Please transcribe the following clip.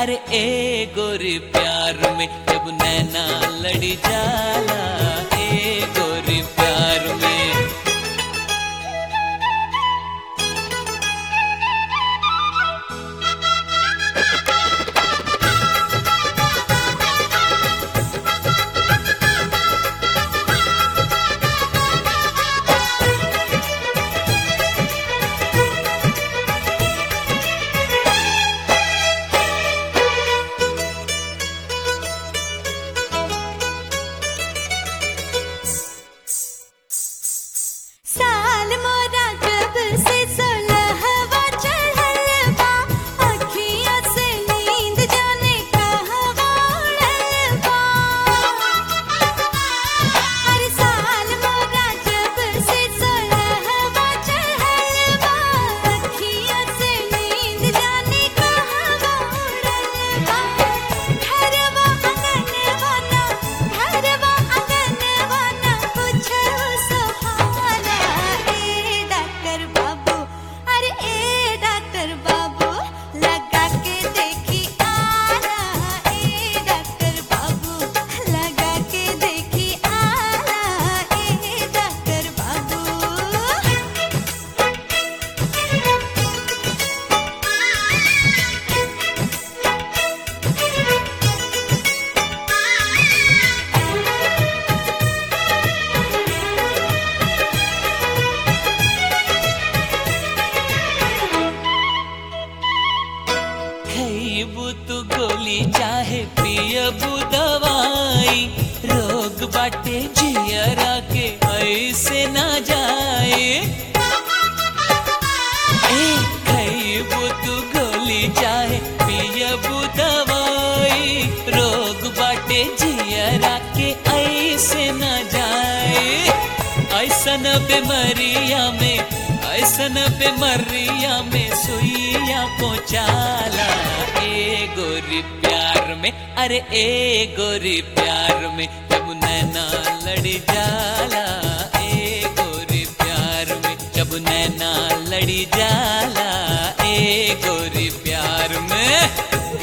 अरे ए गोरी प्यार में जब नैना लड़ी जाला ए गोरी प्यार में साल मोरा जब से सोलहवा चढ़ल बा अखियाँ से नींद जाने कहवा उड़ल बा हर साल मोरा जब से सोलहवा चढ़ल बा अखियाँ से नींद जाने कहवा उड़ल बा घरवा आंगनवा ना घरवा आंगनवा ना कुछो सुहाना ए डॉक्टर बाबू अरे ए डॉक्टर बाबू लगा के देखी आला ए डॉक्टर बाबू लगा के देखी आला ए डॉक्टर बाबू खैबू तू गोली चाहे पियबू दवाई रोग बाटे जियरा के ऐसे ना जाए ए खैबू तू गोली चाहे पियबू दवाई रोग बाटे जियरा के ऐसे ना जाए ऐसन बीमारिया में ऐसन बीमारिया में सुइया पहुँचाला ए गोरी प्यार में अरे ए गोरी प्यार में जब नैना लड़ी जाला ए गोरी प्यार में जब नैना लड़ी जाला ए गोरी प्यार में